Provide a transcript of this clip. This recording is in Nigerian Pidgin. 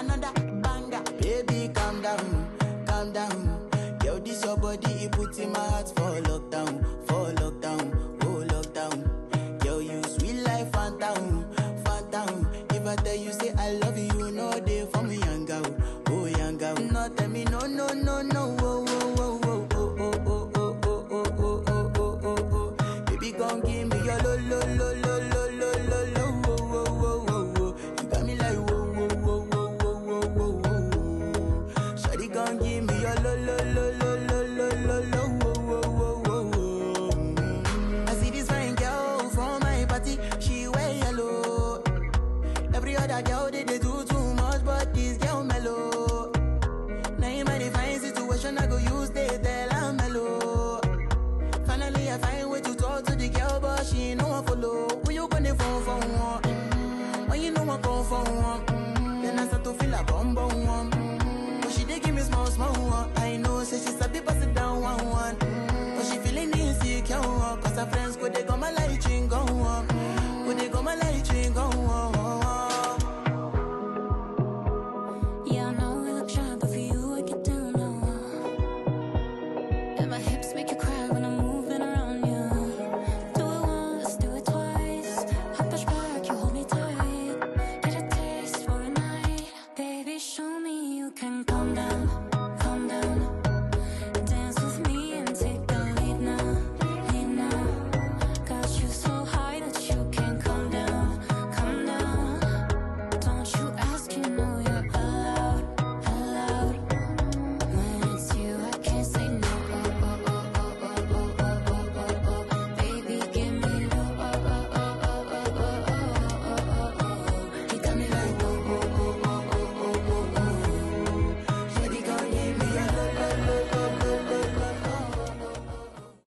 another banger. Baby, calm down, calm down. Yo, this your body, it puts in my heart for lockdown, for lockdown, oh lockdown. Yo, you sweet life, phantom, phantom. If I tell you say I love you, you know they for me, young girl, oh young girl. No, tell me no, no, no, no, oh, oh, oh, oh, oh, oh, oh, oh, oh, oh, oh, oh, oh, oh, oh. Baby, come give me your lo, lo, lo, lo, lo, lo, lo, lo, oh, oh, oh, oh, oh. You got me like whoa, whoa, whoa, whoa, whoa, whoa, whoa, whoa. Shawty, come give me your lo, lo, lo, lo, lo, lo, lo, lo, oh, oh, oh, oh, oh. Mm. I see this fine girl from my party, she wear yellow. Every other girl they, they do too much, but this girl mellow. Now in my divine situation, I go use they tell I'm mellow. Finally, I find way to talk to the girl, but she ain't no one follow. Who you gonna phone for one? Mm-hmm. When you know I come for one, mm-hmm. then I start to feel a bum bum one. Mm-hmm. But she dey give me small small one. I know, say she's a bit pass it down one one. Mm-hmm. But she feeling insecure, one, cause her friends go they go